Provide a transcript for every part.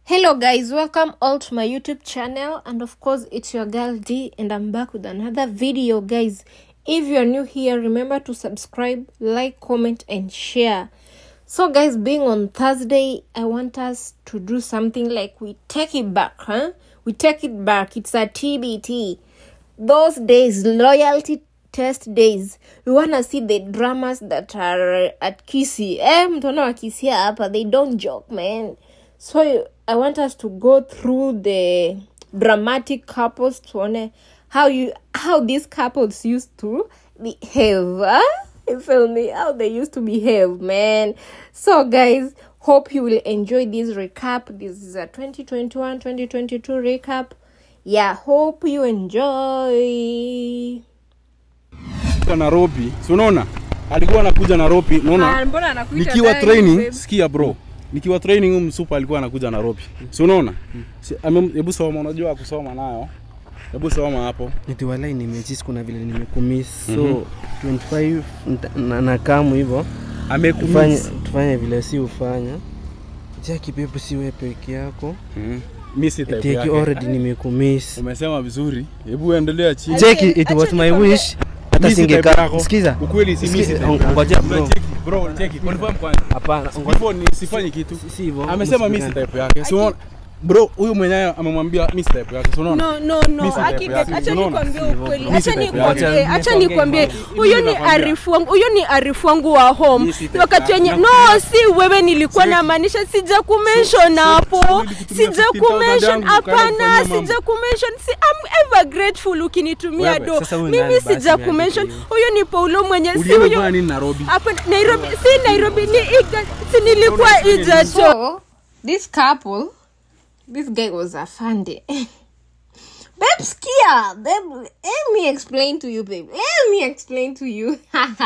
Hello, guys, welcome all to my YouTube channel, and of course, it's your girl D, and I'm back with another video, guys. If you're new here, remember to subscribe, like, comment, and share. So, guys, being on Thursday, I want us to do something like we take it back, huh? We take it back. It's a TBT. Those days, loyalty test days we wanna see the dramas that are at kisi eh mtona wakisia hapa they don't joke man so i want us to go through the dramatic couples tuone how you how these couples used to behave huh? you feel me how they used to behave man so guys hope you will enjoy this recap this is a 2021 2022 recap yeah hope you enjoy Kuja Nairobi, si unaona? Alikuwa anakuja Nairobi, unaona? mbona anakuita Nikiwa ndani, training, babe? sikia bro. Nikiwa training huyu msupa alikuwa anakuja Nairobi. Si unaona? Si- ame- Hebu soma, unajua kusoma nayo. Hebu soma hapo. Eti walai nimechis kuna vile nimekumiss so 25 nta- na, na kamu hivyo tufanye, Amekumiss. tufanye vile si ufanya Jackie pepo si wewe peke yako Mhm. Mimi si type Eti yake. already nimekumiss Umesema vizuri. Hebu endelea chini. Jackie it was acha my nikwambie- wish hata Mimi si type singeka yako. sikiza Ukweli si mimi si Sikiza, type yako. ngoja bro Cheki, bro, cheki. Confirm kwanza. hapana ngoja Before ni sifanyi kitu. si hivyo Amesema mimi si msipigane. type yake. Si unaona? Bro, huyu mwenyewe amemwambia mimi si type yake. Si unaona? no no Mimi no si Aki, type yake, acha unaona? nikwambie Sivyo, ukweli bro. acha Mimi si type nikwambie yake. acha Mimi nikwambie nakwambia. huyo ni Mimi nakwambia. arifu wangu huyo ni arifu wangu wa home Mimi si type wakati yake. wenye no Nakwambia. si wewe nilikuwa namaanisha sija kumention hapo nilikutumia sija 15,000 kumention yangu, hapana ukaenda kufanyia sija kumention si I'm ever grateful ukinitumia Wewe, do sasa huyu mimi nani basi sija niandike kumention hiyo? huyo ni Paulo mwenye si Ulienda huyo kufanya nini Nairobi? hapa Nairobi si Nairobi ni Iga, si nilikuwa Ijacho So this couple, this guy was a fundy. babe, skia, babe. Let me explain to you, babe. Let me explain to you.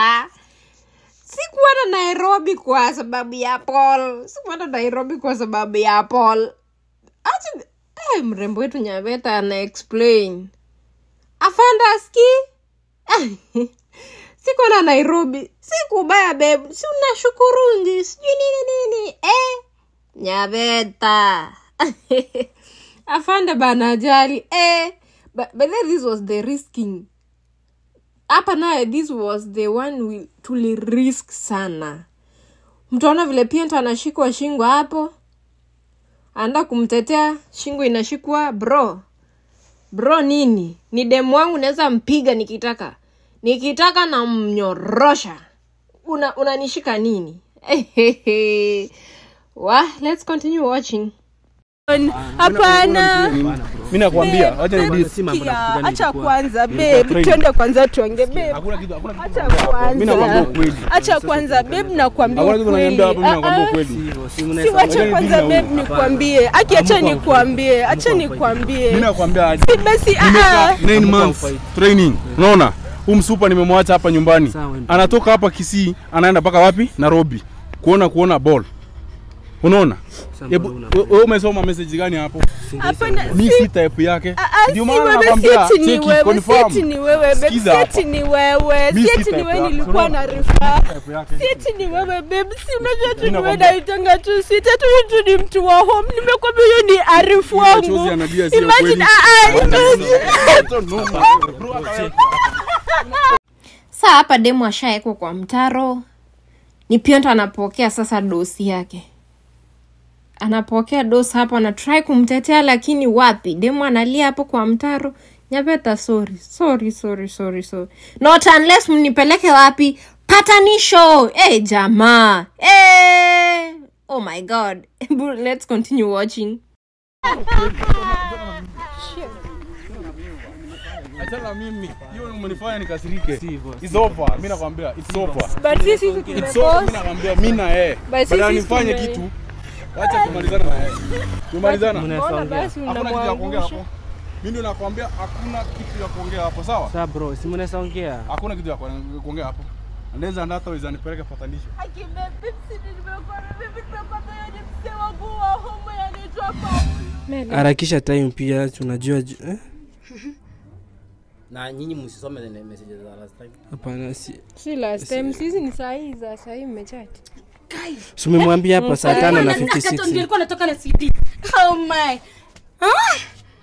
Sikuenda Nairobi kwa sababu ya Paul. Sikuenda Nairobi kwa sababu ya Paul. Acha eh, mrembo wetu Nyaveta ana explain. Afanda ski. Sikuenda Nairobi. Sikubaya babe. Si unashukurungi. Sijui nini nini. Eh. Nyaveta. Afande bana ajali. Eh. But, but then this was the risking. Hapa naye this was the one we tuli risk sana. Mtaona vile Piento anashikwa shingo hapo. Anaenda kumtetea shingo inashikwa bro. Bro nini? Ni demu wangu naweza mpiga nikitaka. Nikitaka na mnyorosha. Una unanishika nini? Wa, let's continue watching. hapana Mimi nakwambia, acha ni Si mambo na Sikia, kupigana acha ilikuwa. kwanza Ilikuwa babe training. twende kwanza tuonge babe Hakuna kitu, hakuna kitu. acha Mimi nakwambia kwanza ukweli. acha kwanza babe nakwambia Hakuna kitu ukweli unaniambia hapo, mimi Ah, nakwambia ah. ukweli. Si hivyo, si si mnaweza- wacha Wewe kwanza ni dini babe na nikwambie aki acha Hamkuwa nikwambie acha Hamkuwa nikwambie Mimi nakwambia aje. si basi ah, Nimekaa ah. 9 months fight. training. Unaona? Huyu msupa nimemwacha hapa nyumbani. Sawa, ndio. Anatoka hapa Kisii, anaenda mpaka wapi? Nairobi. Kuona kuona ball. Unaona? Sasa Hebu mbona we- wewe umesoma message gani hapo? hapana Mimi si si type yake. Ah, ah, Ndio si maana wewe nakwambia sieti ni cheki wewe confirm. sieti ni wewe babe Sikiza hapa. sieti ni wewe Mi si sieti ni type wewe yako. nilikuwa Unaona? na rifaa Type yake. sieti ni wewe babe si unajua tu Mimi ni wewe nakwambia. naitanga tu si tatu tu ni mtu wa home nimekwambia huyo ni arifu Huyu machozi wangu anajua sio imagine kweli. ah ah imagine saa hapa demu ashaekwa kwa mtaro ni pionto anapokea sasa dosi yake anapokea dosi hapo anatrai kumtetea lakini wapi demu analia hapo kwa mtaro nyaveta sorry sorry sorry sorry sorry not unless mnipeleke wapi patanisho hey, jamaa hey. oh my god let's continue watching Achana mimi. Hiyo umenifanya nikasirike. Si hivyo, si It's over. Mimi nakwambia it's over. but sisi It's over. Mimi tumepost nakwambia mimi na yeye. But sisi Badala nifanye tume- kitu. Acha kumalizana na yeye. Tumalizana. Mnaweza mbona ongea. basi Hakuna kitu ya kuongea unamwangusha hapo. Mimi ndio nakwambia hakuna kitu ya kuongea hapo, sawa? Sasa bro, si mnaweza ongea. Hakuna kitu ya kuongea kuongea hapo. Anaweza ndata weza nipeleke patanisho. Aki babe si nimekuwa mimi nimekwambia yeye ni mzee wangu wa home anaitwa Paulo Harakisha time pia tunajua ju- eh? na nyinyi msisome the messages za last time Hapana si si last time sisi ni saa hii za saa hii mmechati Si umemwambia hapa saa tano na Nilikuwa nataka- 56 nilikuwa natoka na cd oh my ah!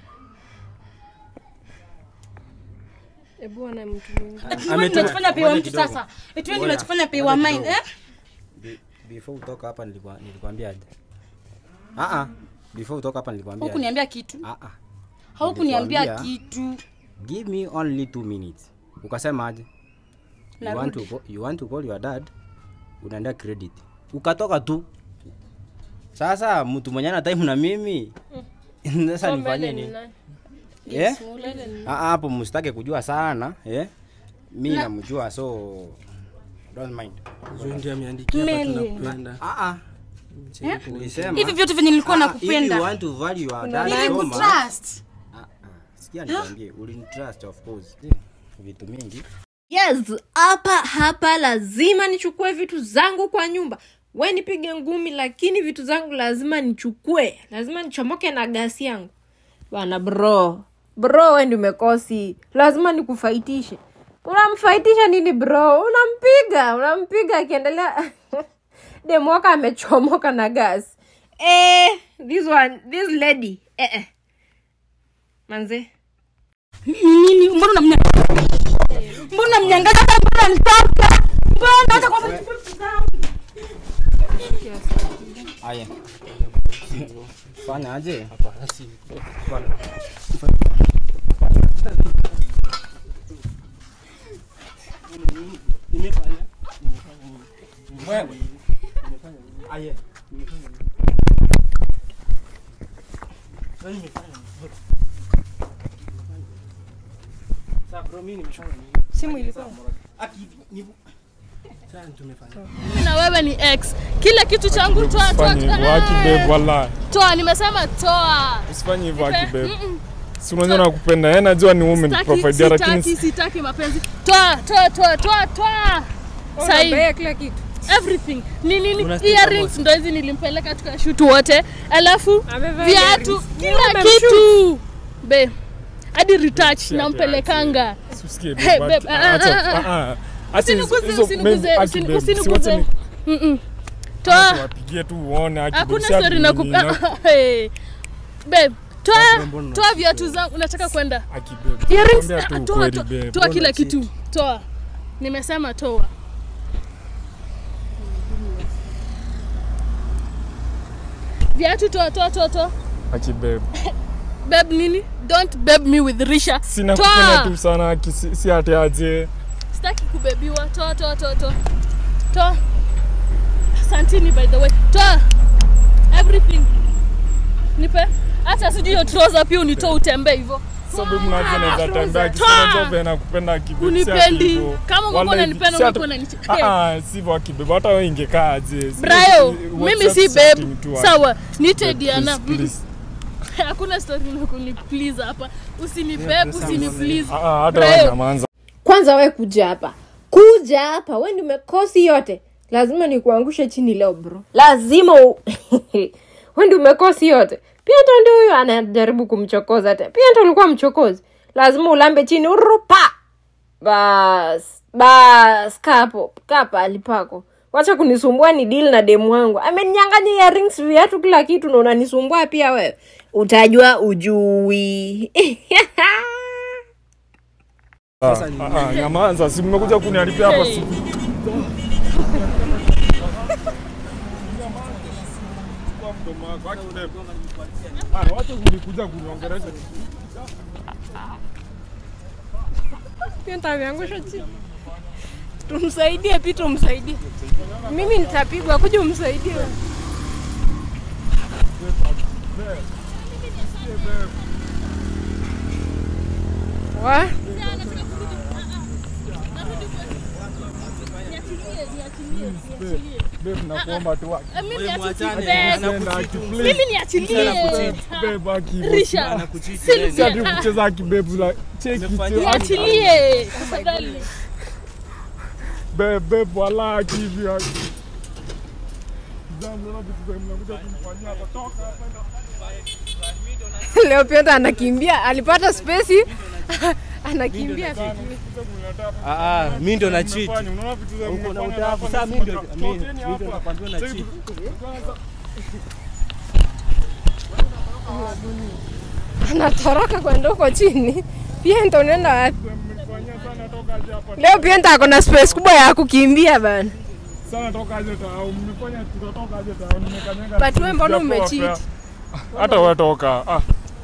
Hebu ona mtu mwingine. Tuende tunachofanya pay wa mtu sasa tuende tunachofanya pay wa mine eh Be- before utoka hapa nilikuwa nilikwambia aje ah ah before utoka hapa nilikwambia aje? hukuniambia kitu ah ah haukuniambia Nilikwambia- kitu give me only two minutes ukasema aje you want, to Narudi. go, you want to call your dad unaenda credit ukatoka tu sasa mtu mwenye ana time na mimi sasa nifanye nini eh Ah, ah, hapo msitake kujua sana eh mi namjua so don't mind Huyu ndiye ameandikia hapa Meli. tunakupenda. ah ah ulisema hivi vyote venye nilikuwa Ah, if you nakupenda want to value your dad ili so much, kutrust Ah, ah, sikia nikwambie ulinitrust of course vitu mingi yes hapa hapa lazima nichukue vitu zangu kwa nyumba we nipige ngumi lakini vitu zangu lazima nichukue lazima nichomoke na gasi yangu bana bro bro we ndi umekosi lazima nikufaitishe unamfaitisha nini bro unampiga unampiga akiendelea demwaka amechomoka na gas eh, this one this lady eh, eh. manze nini mbona unamnya mbona mnyangaza mbona nitoka mbona hata kwa vitu zangu aya fanya aje simu ilikuwa na wewe ni ex kila kitu changu toa toa Usifanye hivyo haki babe, wallahi. toa nimesema toa Usifanye hivyo haki babe. Mm-mm. Si unajua nakupenda. Yeye najua ni woman Sitaki- provider lakini sitaki sitaki mapenzi toa toa toa toa toa sahi Unabea kila kitu everything ni nini earrings ndo hizi nilimpeleka tukashutu wote alafu Amevaa viatu earrings. kila Umemshoot. kitu be hadi retouch nampelekanga usikie Hey, babe. babe, ah, acha- ah, ah, ah, ah. Acha hizo- Usiniguze, hizo usiniguze, babe, haki usini- babe. usiniguze. Siwache ni- Mm-mm. toa wapigie tu uone haki hakuna babe. Si ati story na nini, na- Hey. babe toa toa viatu zangu nataka kwenda haki babe. Earrings, Nakwambia tu ah, toa, ukweli, toa, babe. toa kila kitu toa nimesema toa viatu toa toa toa toa Haki babe. beb nini don't beb me with risha Sina kupenda toa tu sana haki si si ati aje. sitaki kubebiwa toa toa toa toa toa santini by the way toa everything nipe hata sijui hiyo trouser pia unitoa utembee hivyo Sababu mnajua naweza tembea Toa. kisema job nakupenda haki babe. si ati Unipendi. hivyo. Kama ungekuwa Wallahi, unanipenda, si ati- ungekuwa unaniche- Ah, ah, sivyo haki babe. Hata wewe ingekaa aje. Si- brayo si- mimi WhatsApp si setting beb tu haki. sawa nite Babe, diana please, please. hakuna story na kuniplease hapa usinibeb usiniplease Ah, ah, hata Brayo. wewe nyamanza. kwanza we kuja hapa kuja hapa we ndi umekosi yote lazima nikuangushe chini leo bro lazima u... we ndi umekosi yote pia ndo ndi huyo anajaribu kumchokoza te pia ndo ulikuwa mchokozi lazima ulambe chini urupa bas bas kapo kaa pahali pako wacha kunisumbua ni deal na demu wangu ameninyanganya earrings viatu kila kitu na unanisumbua pia wewe utajua ujui Ah, ah, ah, nyamaza, si mmekuja kuniharibia hapa Hey. siku. Ah, wacha kulikuja kuniongelesha. pia nitaviangusha chini tumsaidie pi tumsaidie mimi nitapigwa kuja umsaidie wewe. wa Babe, nakuomba tu haki. Eh, mimi mwachane, niachilie. Nenda haki, please. mimi niachilie Babe, haki hivyo. risha Si ati kucheza haki, babe, la- cheki tu. niachilie tafadhali Babe, babe, wala haki hivi, haki. Zamu, naona vitu zenye mnakuja kunifanyia hapa. Toka hapa. leo pia anakimbia alipata spesi anakimbia vipi? Ah, ah, mimi ndo na cheat. Fanya, unaona vitu za Uko na mnafanya utafu hapa, sasa mimi ndo tokeni mimi mimi ndo hapa. nakwambia na Sasa cheat. Anatoroka kwenda huko chini. Pienta unaenda wapi? Mmefanyia sana toka aje hapa. Leo Pienta ako na space kubwa ya kukimbia bana. Sana toka aje tao. Mmefanya tutatoka aje tao. Nimekanyaga. But wewe mbona sijapoa umecheat? fair. Hata wewe toka. Ah.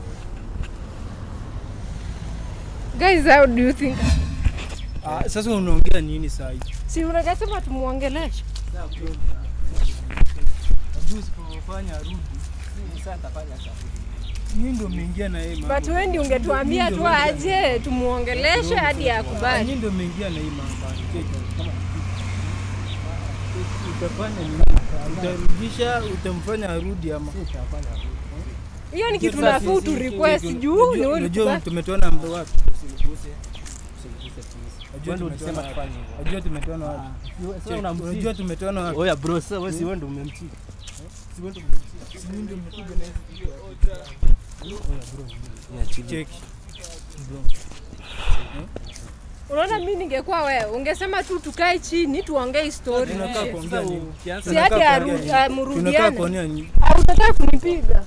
Guys, how do you think? Ah, sasa unaongea nini saa hii? Si unakasema tumuongeleshe. Usipofanya rudi. Sasa atafanya sasa. Mimi ndo umeingia na yeye mambo. But wewe ndio ungetuambia tu aje tumuongeleshe hadi Ah, akubali. Mimi ndo umeingia na hii mambo. Kama utafanya nini? Utarudisha, utamfanya arudi ama? Hiyo ni kitu nafuu tu request juu ni wewe Unajua ulikubali. tumetoana mdo wapi? Unajua tumetoana wapi? Unajua tumetoana wapi? Sasa unamsifu. Unajua tumetoana wapi? Oya bro, sasa wewe si wewe ndo umemchiti. Cheki. Unaona mimi ningekuwa wewe, ungesema tu tukae chini tuongee story. Tunakaa Eh, kuongea nini? Si hadi Tunakaa aru- kuongea nini? Tunakaa amurudiane. kuonea nini? Au unataka kunipiga?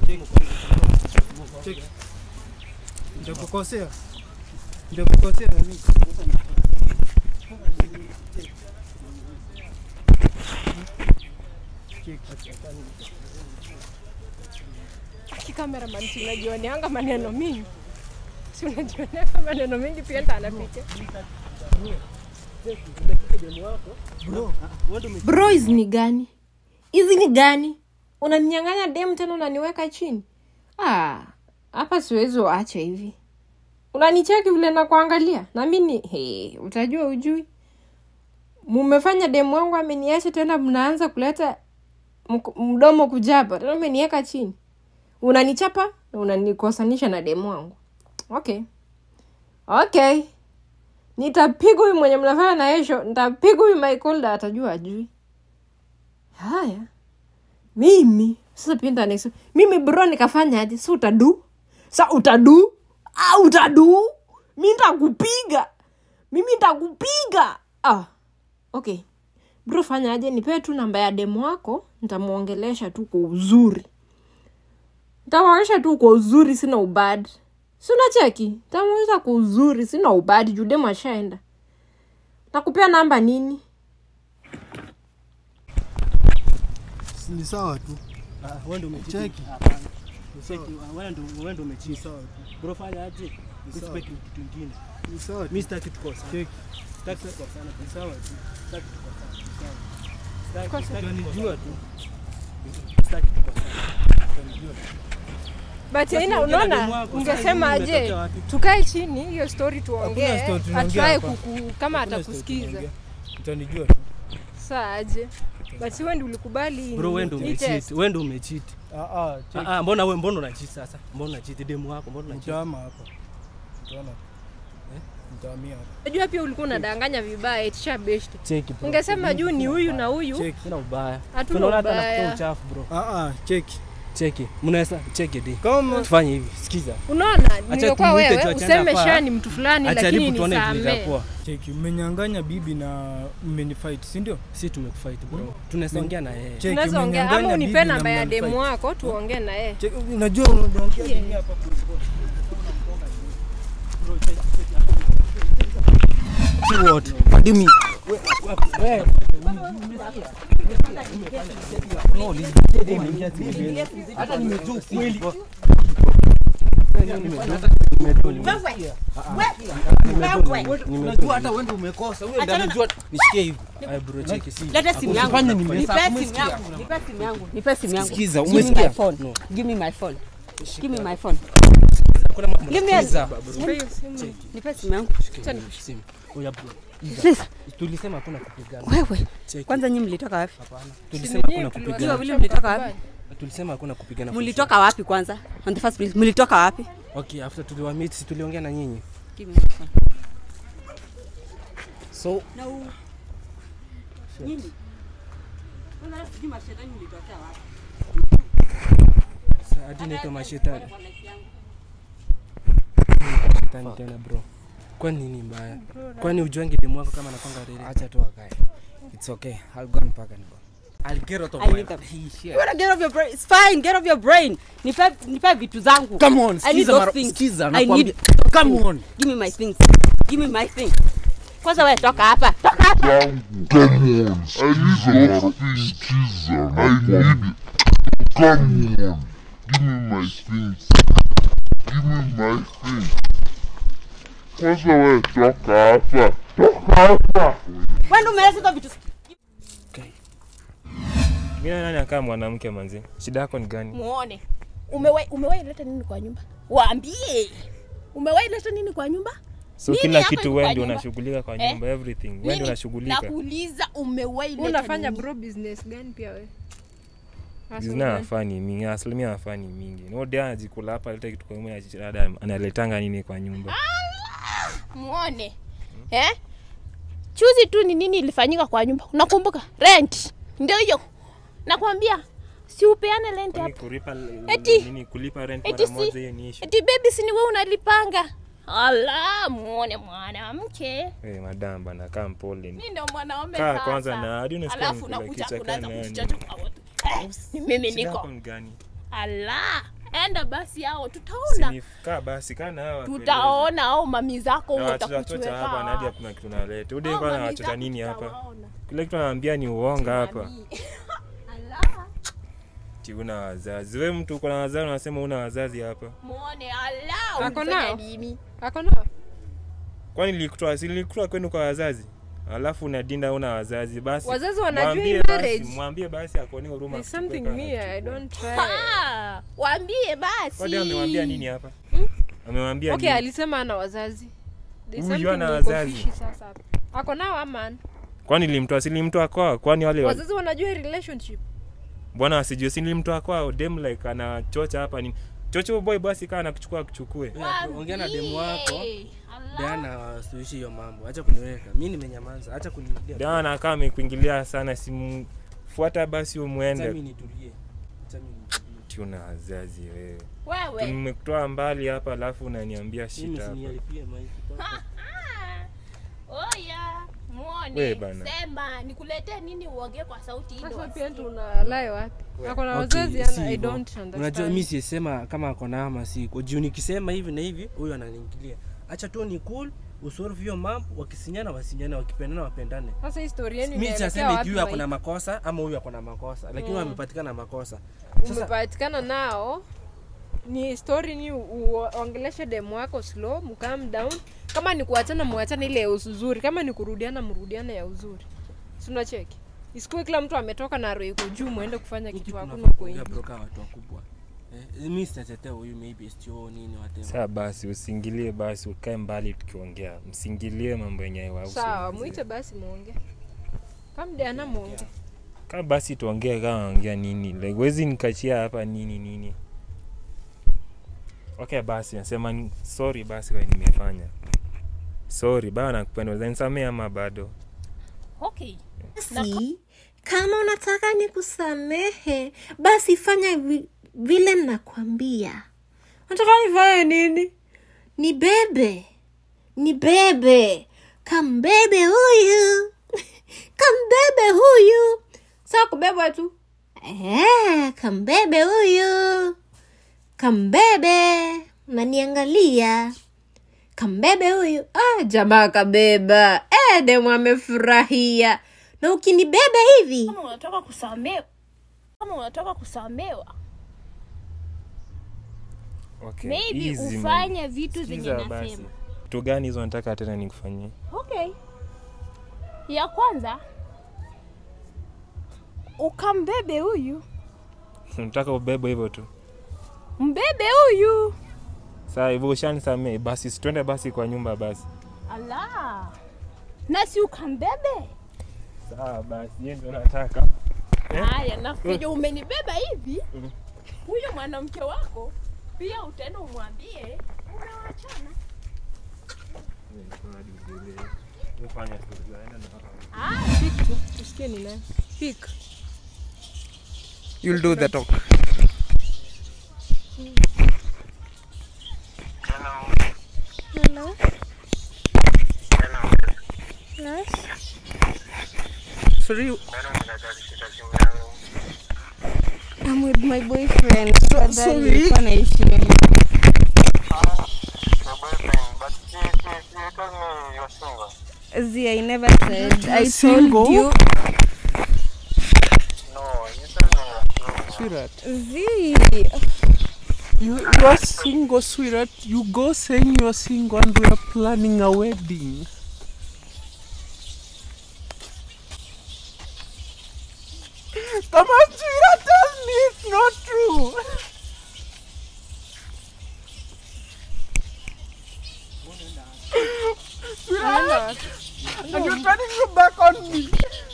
Nitakukosea. Nitakukosea na mimi. Kikameraman si unajioneanga maneno mingi. Si unajioneanga maneno mingi pia ndio anapiga. Bro, hizi ni gani? Hizi ni gani? Unaninyang'anya dem tena unaniweka chini? Ah, hapa siwezi waacha hivi. Unanicheki vile nakuangalia na mimi hey, utajua ujui. Mumefanya demu wangu ameniacha tena, mnaanza kuleta mk- mdomo kujaba tena, umeniweka chini, unanichapa na unanikosanisha na demu wangu. Okay, okay, nitapiga huyu mwenye mnafanya na yesho, nitapiga huyu Michael, atajua ajui. Haya, mimi sasa pinda next mimi bro nikafanya aje si utadu sa utadu ah, utadu mi ntakupiga mimi ntakupiga ah. okay bro fanya aje nipee tu namba ya demu wako ntamwongelesha tu kwa uzuri ntamwongelesha tu kwa uzuri sina ubad si unacheki ntamwongelesha kwa uzuri sina ubad juu demu ashaenda nakupea namba nini Ni sawa tu. Wewe ndo umechiti. Cheki. Cheki, wewe ndo wewe ndo umechiti. Bro fanya aje? Respect ni kitu kingine. Ni sawa tu. Mimi sitaki tukosa. Cheki. Sitaki tukosana. Ni sawa tu. Sitaki tukosana. Sawa. Sitaki sitaki Unanijua tu. sitaki tukosana. but ina ukiongea na demu unaona wako, ungesema sasa hivi aje umetokea wapi? tukae chini hiyo story tuongee Hakuna story tunaongea atrai hapa. kuku kama Hakuna atakusikiza story tunaongea. Utanijua tu. saa aje but si wewe ndio ulikubali Bro wewe ndo hii test. umechiti. Wewe ndo umechiti. Ah ah, cheki. Ah ah, mbona wewe mbona unachiti sasa? Mbona unachiti demu wako? Mbona unachiti? Mtaama hapa. Utaona. Eh? Mtaamia hapa. Unajua pia ulikuwa unadanganya vibaya itisha best Cheki bro. ungesema juu ni huyu na huyu Cheki. Sina ubaya. Hatuna Tunaona hata ubaya. nakutoa uchafu bro. Ah ah, cheki. Cheki. Mnaweza cheki di. Kama Tufanye hivi. Sikiza. unaona ningekuwa tumuite tu wewe achane useme hapa. sha ni mtu fulani lakini Ajaribu tuone vile nisamee itakuwa. cheki, umenyang'anya bibi na mmenifight, si ndio? Si tumefight bro. Tunaweza ongea na yeye. Cheki, tunaweza ongea ama umenyang'anya unipe bibi na namba ya mnanifight. demu wako tuongee na yeye Cheki, unajua unaongea nini hapa What? What do you mean? Hata nimejua ukweli. Unajua hata wewe ndio umekosa. Wewe ndio unajua nishikie hivi. Ay bro cheki si. Leta simu yangu. Usifanye Nipe nimesahau. simu Umesikia? yangu. Nipe simu yangu. Nipe simu yangu. Sikiza, Give me umesikia? my phone. No. Give me my phone. Give me my phone. Kuna mambo. Give me a- Sikiza. Nipe simu yangu. Simu. Oya bro. Please. Tulisema hakuna kupigana. Wewe. Cheki. Kwanza nyinyi mlitoka wapi? Tulisema hakuna Nyinyi kupigana. wawili mlitoka wapi? Tulisema hakuna kupigana. Mlitoka wapi kwanza? On the first place, mlitoka wapi? Okay, after tuliwa meet si tuliongea na nyinyi. Give me my phone. So Na u- Nyinyi. Kwanza hata sijui mashetani mlitokea wapi. hadi naitwa mashetani. Shetani tena bro. kwani nini mbaya kwani ujuangi demu wako kama anakwanga rere acha tu akae it's okay i'll go mpaka niko I'll get out of I my- need them. You wanna get off your brain? It's fine, get off your brain. Nipe nipe vitu zangu. Come on, I need sikiza those mara- things. sikiza, I nakwambia. need Come on. Give me my things. Give me my things. Kwanza wewe toka hapa. Toka hapa. Come on, I need a things, teaser. I need it. Come on, give me my things. Give me my things. Kwanza wewe toka hapa, toka hapa. Wewe ndio umeleta vitu. mi nani akaa mwanamke manzi shida yako ni gani muone umewahi umewahi leta nini kwa nyumba waambie umewahi leta nini kwa nyumba so Nini kila yako kitu iko wewe kwa ndio nyumba? unashughulika kwa Eh? nyumba everything wewe ndio Nini? unashughulika nakuuliza umewahi Wewe leta unafanya nini? bro business gani pia wewe Sasa zina una- afani mingi asilimia afani mingi node anajikula hapa leta kitu kwa nyumba dada analetanga nini kwa nyumba muone eh? chuzi tu ni nini ilifanyika kwa nyumba unakumbuka rent ndio hiyo nakwambia si upeane rent Kwani hapa kulipa Eti- nini kulipa rent eti mara si- moja hiyo ni issue eti bebi si ni wewe unalipanga ala muone mwanamke eh madam bana kaa mpole mi ndio mwanaume kaa sasa. kwanza na hadi unasikia alafu nikula unakuja kichwa kunaanza kana kujichocha kwa watu Eh, ni mimi Shida niko yako ni gani ala enda basi hao tutaona Sini- kaa basi kaa na hawa tutaona au mami zako na watoto watakuchweka hapa na hadi hakuna kitu naleta ude Hao kwa na mami watoto zako nini hapa tutawaona. kile kitu anaambia ni uonga hapa Mami. ala ti una wazazi we mtu uko na wazazi unasema una wazazi hapa muone ala Ako ulifanya nao? nini ako nao kwani nilikutoa si nilikutoa kwenu kwa wazazi alafu unadinda una wazazi basi Wazazi wanajua mwambie hii basi- marriage. mwambie basi akoni huruma There's akuchukue something kama me I anachukua. don't try. Ah, waambie basi Kwani amewambia nini hapa amewambia Okay, nini alisema ana wazazi. There's Huyu something hana iko wazazi. fishy sasa hapa. Ako nao ama? kwani nilimtoa si nilimtoa kwao kwani wale wa- Wazazi wanajua hii relationship. bwana wasijue si nilimtoa kwao dem like anachocha hapa ni chocha huyo boy basi kaa nakuchukua akuchukue ongea na demu wako Waambie. Ala. Diana wasuishi hiyo mambo acha kuniweka mi nimenyamaza acha kunirudia dawa nakaa amekuingilia sana simfuata basi acha umwende mi nitulie acha mi nitulie tuna wazazi wewe wewe tumekutoa mbali hapa alafu unaniambia mimi shita hapa sinialipie maisha Ah, oya We muone bana. sema nikuletee nini uongee kwa sauti ili Sasa pia wasikie. tunalai wapi? Ako na Okay, wazazi si and I hivyo. don't unajua understand. mi sisema kama ako na ama siko juu nikisema hivi na hivi huyu ananiingilia acha tu ni cool usolve hiyo mambo wakisinyana wasinyane wakipendana wapendane Sasa hii story yenu mi inaelekea sasemi wapi? huyu ako na Mike? makosa ama huyu ako na makosa lakini Mm. wamepatikana na makosa sasa Umepatikana nao ni story ni uongeleshe demu wako slow, mcalm down. Kama ni kuachana muachane ile ya uzuri, kama ni kurudiana mrudiane ya uzuri. Si unacheki? Isikuwe kila mtu ametoka na roho iko juu muende kufanya hiki kitu hakuna tunafaa uko kuongea nje. broka watu wakubwa eh, mi sitatetea huyu maybe sio nini whatever saa basi usingilie basi ukae mbali tukiongea msingilie mambo yenye haiwahusu Sawa, mzee. muite basi muonge. Kama Diana muonge. kaa basi tuongee kama ongea nini like wezi nikachia hapa nini nini okay basi nasema ni- sorry basi kwa nimefanya sorry bado nakupenda uzanisamee ama bado okay Si, kama unataka nikusamehe, basi fanya vi, vile nakwambia. Nataka nifanye nini? Ni bebe, ni bebe, kambebe huyu, kambebe huyu. Sawa kubebwa tu. Eh, kambebe huyu, kambebe, naniangalia kambebe huyu ah, jamaa kabeba eh, demu amefurahia na ukinibeba hivi kama unataka kusamewa kama unataka kusamewa okay. maybe easy, man. ufanye vitu zenye Sikiza basi. nasema vitu gani hizo nataka tena nikufanyie okay ya kwanza ukambebe huyu nataka ubebe hivyo tu mbebe huyu saa hivyo ushanisamee basi situende basi kwa nyumba basi ala na si ukambebe sawa basi hiyo ndio nataka haya nafikiri umenibeba hivi huyu mwanamke wako pia utaenda umwambie umewachana Ah, Pick tu, tusikie ni nani. Pick. you'll do the talk Hello. class? Free. I'm with my boyfriend. So- Tafadhali, sorry. nilikuwa naishi na yeye. Z, I never said. I single? told you. Sweetheart. Z. You, you are single, sweetheart. You go saying you're single and we are planning a wedding. Come on, sweetheart, tell me it's not true. Sweetheart, and you're turning your back on me.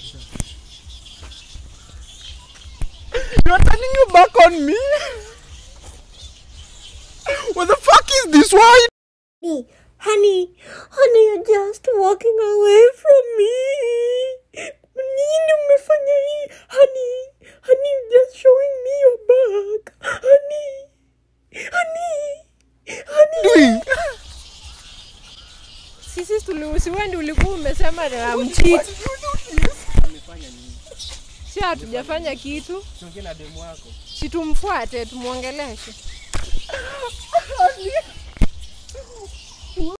You're turning your back on me. What the fuck is this? Why? Honey, honey, honey, you're just walking away from me. Nini umefanya hii? Honey, honey, you're just showing me your back. Honey, honey, honey. Sisi tuliusiwa ndio ulikuwa umesema na mchit. Si hatujafanya kitu. Siongee na demu wako. Si tumfuate tumwongeleshe. Honey,